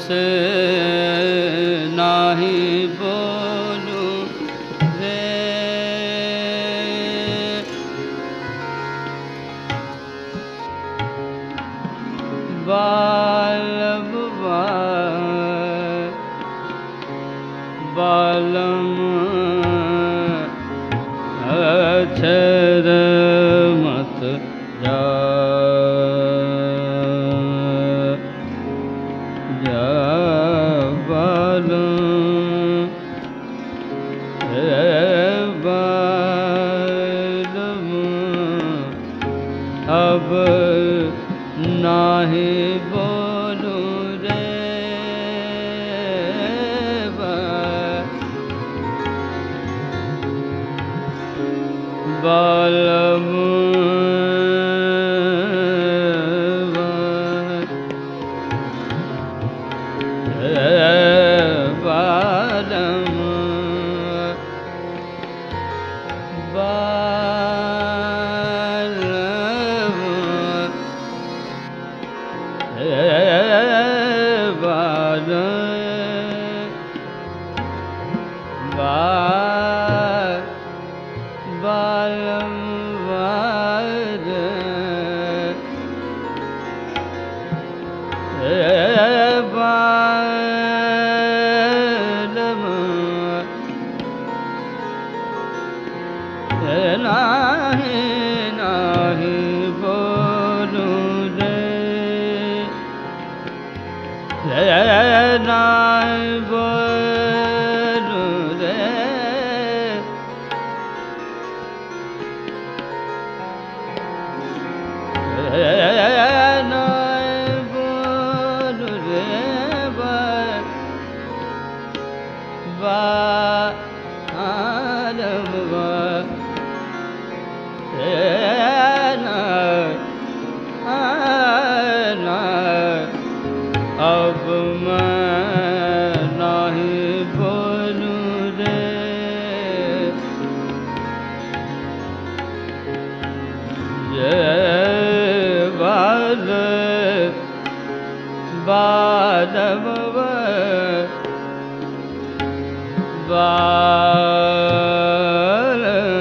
से नाही बोलू रे बालम बालम अक्षर मत जा जा बालम हे बालम अब नाही बोलू रे बा- बालम हे बालम बालम नाही नाही बोलू रे रे नाही बोलू रे रे नाही बोलू रे बा बालम बा अब मैं नहीं बोलूं रे ये बाल बालम बाल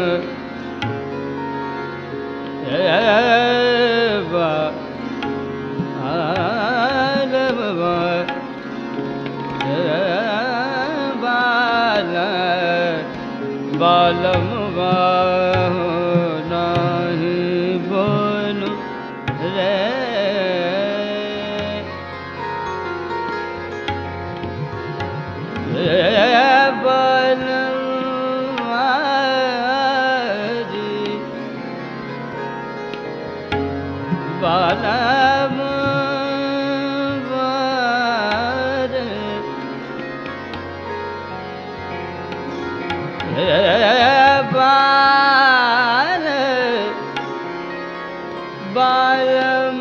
बालम नाही बोलू रे बलवारी बालम वर बाल बालम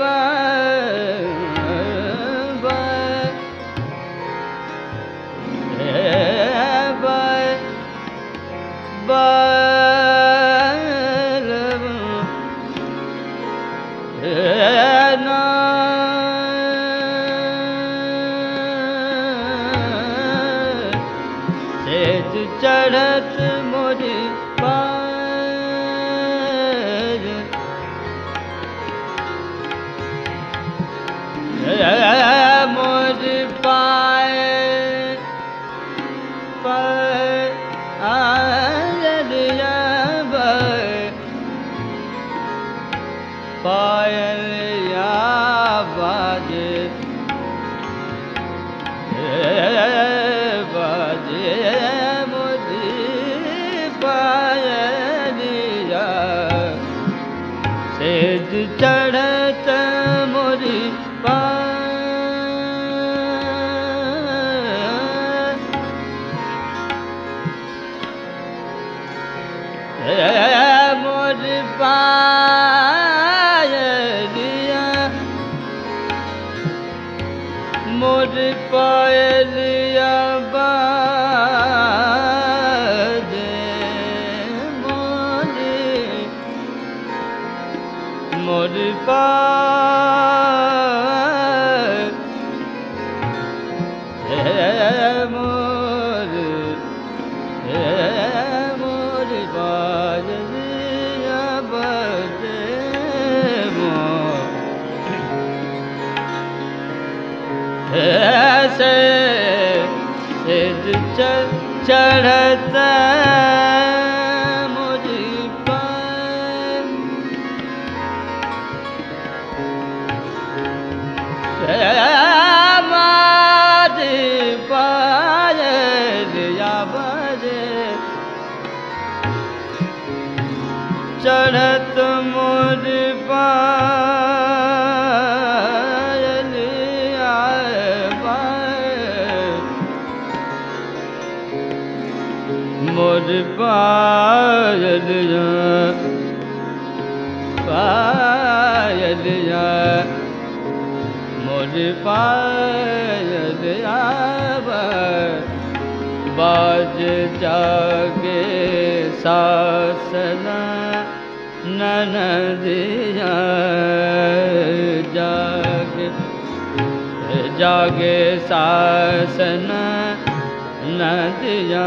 वर सेज चढ़त मोरी पार मोर पाए पर आलिया पायलिया बाजे बाजे मोदी पायलिया सेज चढ़त मोरी पा मोर पायलिया मोर पायलिया बाजे मोर मोर पाय ऐसे सिर च- चढ़त मुझ पर मार पायल या बजे चढ़त मोर पायल आए बाए। मोर पायल या पायल या मोर पायल आवर बाज जागे सासन ननदिया जागे जागे सासन नदिया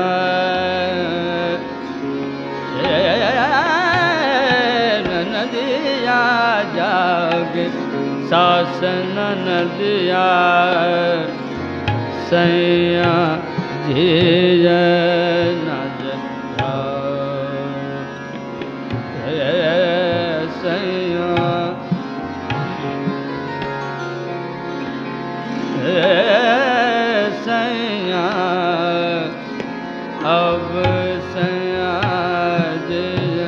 नदिया जागे सासन नदिया सैया धीर नजर सैया सैया अब सैया धीर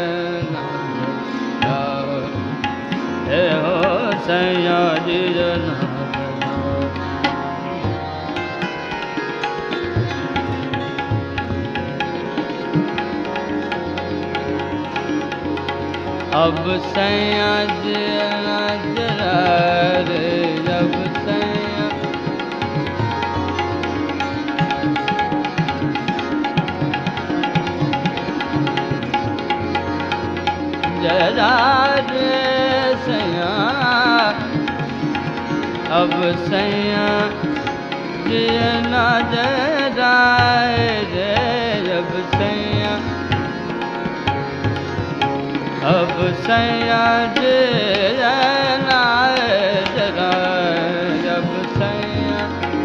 नजर हे हो सैया धीर नजर अब सैया जरा जरा रे अब सैया जरा रे सैया अब सैया जियना जरा रे अब सैया अब सैया जियना जरा अब सैया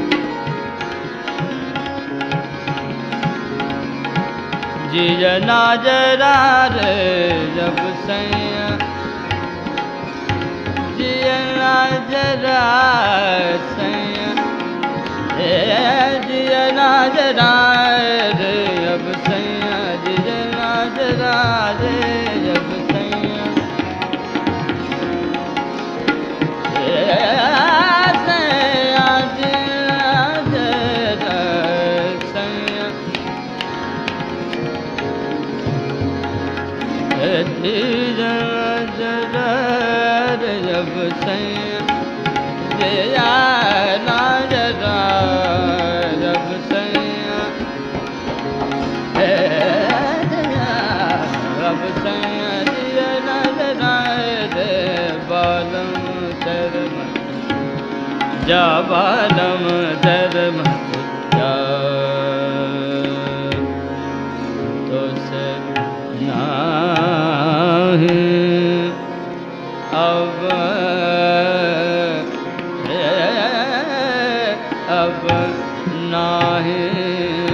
जियना जरा रे जब सैया जियना जरा सैया ए जियना जरा रे अब सैया जियना जरा रे जब सैया ए सैया जियना जरा सैया धीर जरा जब सैया जया ना जरा जब सैया हे जया अब सैया जिया ना जरा रे बालम धर्म जा बालम धर्म जा तो से नाही अब अब नाही